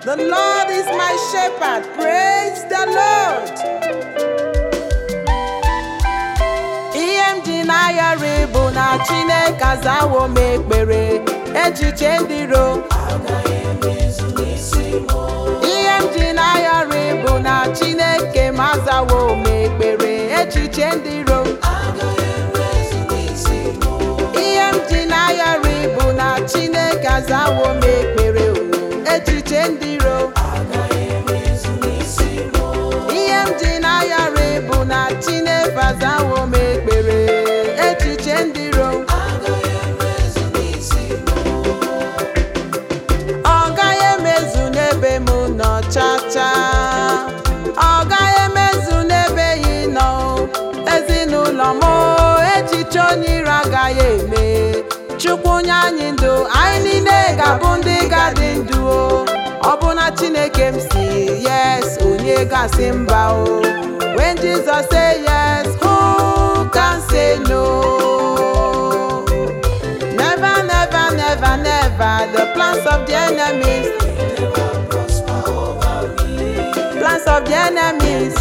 The Lord is my shepherd. Praise the Lord. Ihe m ji n'ayọrị bụ na Chineke azawo m ekpere echiche ndị ro. Ihe m ji n'ayọrị bụ na Chineke m azawo m ekpere echiche ndị ro. Ihe m ji n'ayọrị bụ na Chineke azawo m ekpere o, echiche ndị ro. Ihe m ji n'ayọrị bụ na Chineke azawo m ekpere echiche ndị ro. Ọ gaghị emezu n'ebe m nọ chacha ọ gaghị emezu n'ebe ị nọ ezinụlọ m echiche onye iro agaghị eme Chukwu nye anyị ndụ anyị niile ga-abụ ndị ga-adị ndụ o ọ bụ na Chineke m si yes onye ga-asị mba o when Jesus say yes who can say no Never, never, never, never. The plans of the enemies. Plans of the enemies.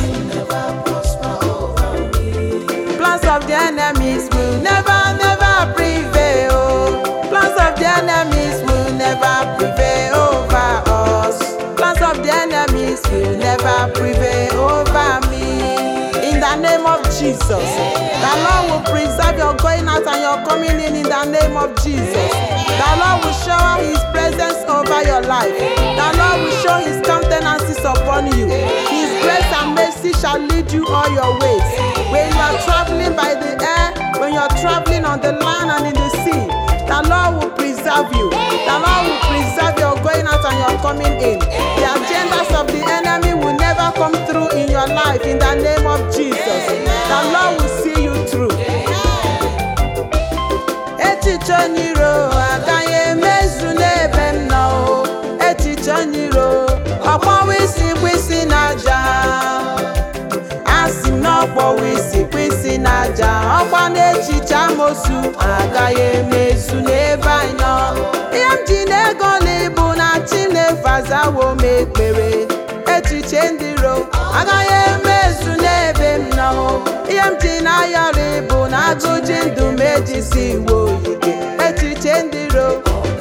Plans of the enemies will never, never prevail. Plans of the enemies will never prevail over us. Plans of the enemies will never prevail over me. In the name of Jesus, the Lord will preserve your going out and your coming in. In the name of Jesus, the Lord will shower His presence over your life. The Lord will show His countenances upon you. His grace and mercy shall lead you all your ways. When you are traveling by the air, when you are traveling on the land and in the sea, the Lord will preserve you. The Lord will preserve your going out and your coming in. The agendas of the enemy will never come through in your life in the name of Jesus. The Lord will see you through. Echiche onye iro agaghị emezu n'ebe m nọ o. Echiche onye iro ọkpọwa isi kwụsị n'aja asị m na ọkpọwa isi kwụsị n'aja ọkwa n'echiche amosu agaghị emezu n'ebe anyị nọ ihe m ji n'ego n'ịbụ na Chineke azawo m ekpere echiche ndị iro agaghị emezu n'ebe m nọ ihe m ji n'ayọrị bụ na agụji ndụ m ejisi iwe oyike echiche ndị iro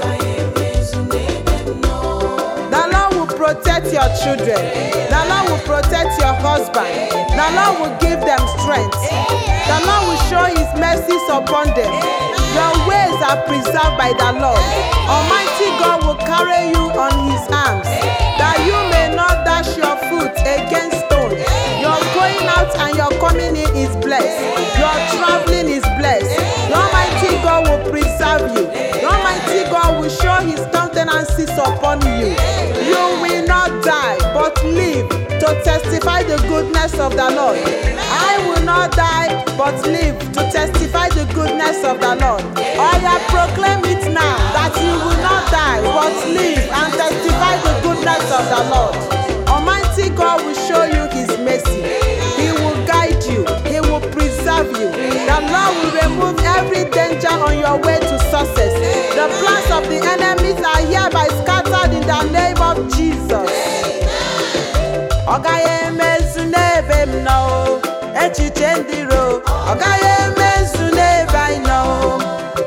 The Lord will protect your children. The Lord will protect your husband. The Lord will give them strength. The Lord will show His mercies upon them. Your ways are preserved by the Lord. Almighty God will carry you on His arms, that you may not dash your foot against stone. Your going out and your coming in is blessed. Your traveling is blessed. The Almighty God will preserve you. The Almighty God will show His countenances upon you. You will not die, but live to testify the goodness of the Lord. I will not die, but live to testify the goodness of the Lord. I have proclaim it now that you will not die, but live and testify the goodness of the Lord. Almighty God will show you His mercy. He will guide you. He will preserve you. The Lord will remove every danger on your way to success. The plans of the enemies are hereby scattered in the name of Jesus. Ọ gaghị emezu n'ebe m nọ o, echiche ndị iro. Ọ gaghị emezu n'ebe anyị nọ o.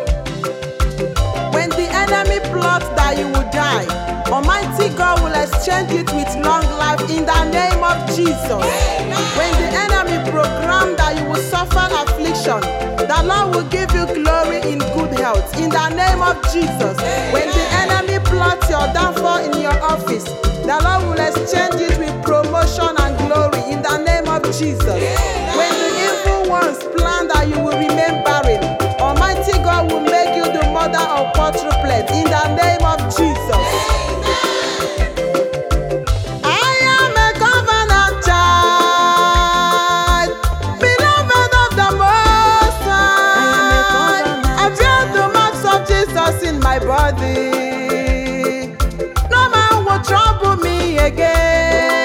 When the enemy plots that you will die, Almighty God will exchange it with long life in the name of Jesus. When the enemy program that you will suffer affliction, the Lord will give you glory in good health in the name of Jesus. When the enemy plots your downfall in your office, the Lord will exchange it with promotion and glory in the name of Jesus. When the evil ones plan that you will remain barren, Almighty God will make you the mother of quadruplets in the name of Jesus. I am a covenant child, beloved of the Most High. I bear the marks of Jesus in my body. No man will trouble me again.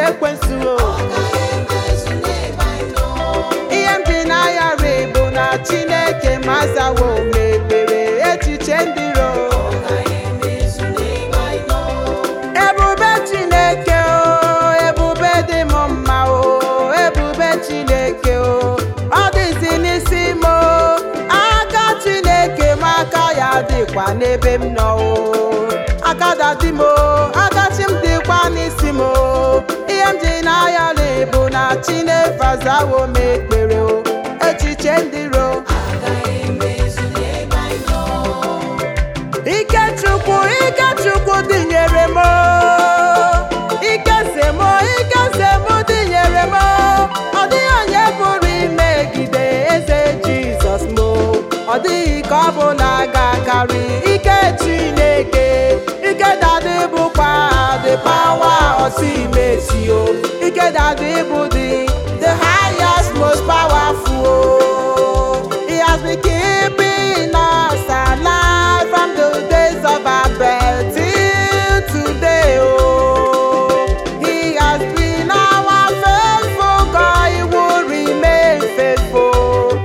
ekwensu o ihe m ji n'ayọrị bụ na chineke mazawo m ekpere echiche ndị ro ebube chineke o ebube dị m mma o ebube chineke o ọ dịzi n'isi m o aka chineke m aka ya dịkwa n'ebe m nọ o aka dadi m o aka chi m dịkwa n'isi m o ihe m ji n'ayọrị bụ na chineke azawo m ekpere o echiche ndị ro Ikechukwu Ikechukwu dịnyere m ike se m ike se m dịnyere m ọ dịghị onye pụrụ imegide eze Jizọs m ọ dịghị ka ọ bụla ga-akarị ike Chineke ike dadị bụkwa the power of imesi o ike dadị bụ the the highest most powerful o he has been keeping us alive from the days of our birth till today oh he has been our faithful God he will remain faithful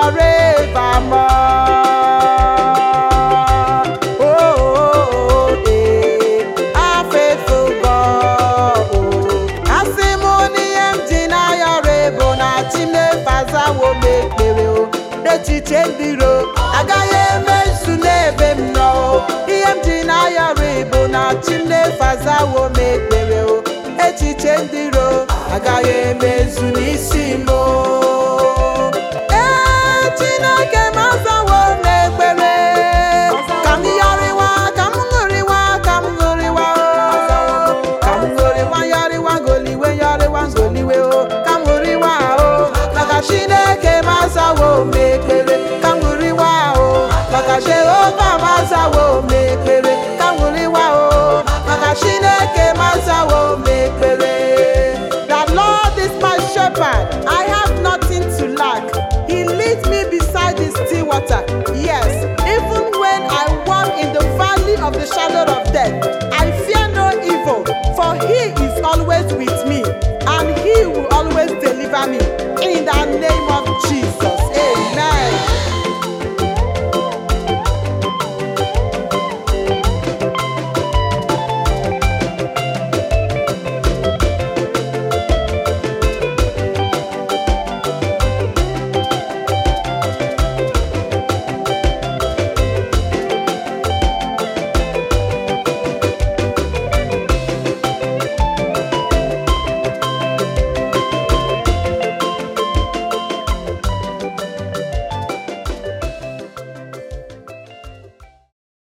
forevermore oh, oh, oh eh, our faithful God oh asị m n'ihe m ji n'ayọrọ bụ na chimefazawo m ekpere o n'echiche ndị ro agaghị emezu n'ebe m nọ o ihe m ji n'ayọrọ bụ na chimefazawo m ekpere